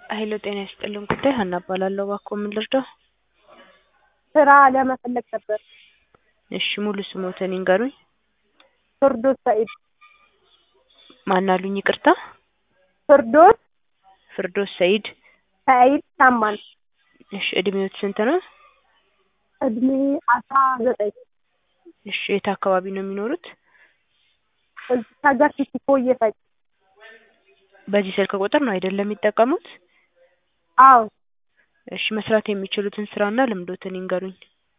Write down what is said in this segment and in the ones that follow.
ሀይሎ ጤና ይስጥልን ጉዳይ ሀና እባላለሁ። እባክዎ ምን ልርዳው? ስራ ለመፈለግ ነበር። እሺ ሙሉ ስሞትን ይንገሩኝ? ፍርዶስ ሰኢድ። ማን አሉኝ? ይቅርታ ፍርዶስ ፍርዶስ ሰኢድ። ሰኢድ ታማኝ። እሺ እድሜዎት ስንት ነው? እድሜ አስራ ዘጠኝ እሺ የት አካባቢ ነው የሚኖሩት? እዚህ ሀገር ሲቲኮ እየፈጭ በዚህ ስልክ ቁጥር ነው አይደለም የሚጠቀሙት? አዎ እሺ መስራት የሚችሉትን ስራና ልምዶትን ይንገሩኝ?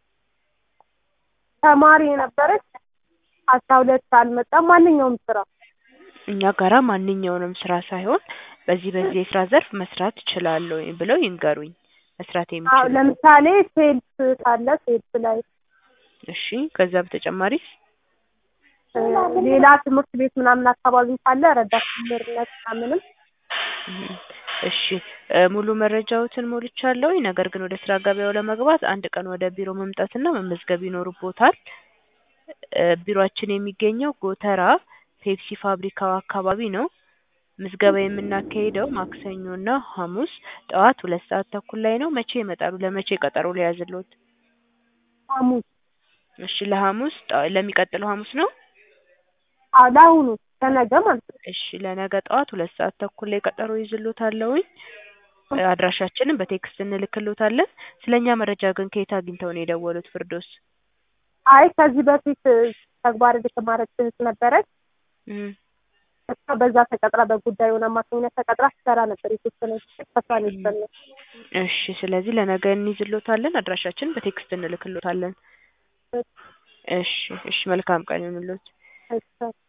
ተማሪ የነበረች አስራ ሁለት አልመጣም ማንኛውም ስራ እኛ ጋራ ማንኛውንም ስራ ሳይሆን በዚህ በዚህ የስራ ዘርፍ መስራት እችላለሁ ብለው ይንገሩኝ። መስራት አዎ የሚችሉ ለምሳሌ ሴልስ ካለ ሴልስ ላይ እሺ ከዛ በተጨማሪ እ ሌላ ትምህርት ቤት ምናምን አካባቢ ካለ ረዳት መምህርነት ምናምንም እም፣ እሺ እ ሙሉ መረጃዎትን ሞልቻለሁ። ነገር ግን ወደ ስራ ገበያው ለመግባት አንድ ቀን ወደ ቢሮ መምጣትና መመዝገብ ይኖርቦታል። እ ቢሮአችን የሚገኘው ጎተራ ፔፕሲ ፋብሪካው አካባቢ ነው። ምዝገባ የምናካሂደው ማክሰኞና ሐሙስ ጠዋት ሁለት ሰዓት ተኩል ላይ ነው። መቼ ይመጣሉ? ለመቼ ቀጠሮ ልያዝልዎት? ሐሙስ እሺ ለሐሙስ ጠ ለሚቀጥለው ሐሙስ ነው? አዎ ለአሁኑ ለነገ ማለት ነው። እሺ ለነገ ጠዋት ሁለት ሰዓት ተኩል ላይ ቀጠሮ ይዝልዎታለሁኝ። እ አድራሻችንን በቴክስት እንልክልዎታለን። ስለኛ መረጃ ግን ከየት አግኝተው ነው የደወሉት ፍርዶስ? አይ ከዚህ በፊት ተግባር የተማረች እህት ነበረች። እም፣ እሷ በዛ ተቀጥራ በጉዳዩን አማካኝነት ተቀጥራ ስትሰራ ነበር የተወሰነ ከሷ ነው የተሰማው። እሺ ስለዚህ ለነገ እንይዝልዎታለን። አድራሻችንን በቴክስት እንልክልዎታለን። እሺ እሺ መልካም ቀን ይሁንልዎት። እሺ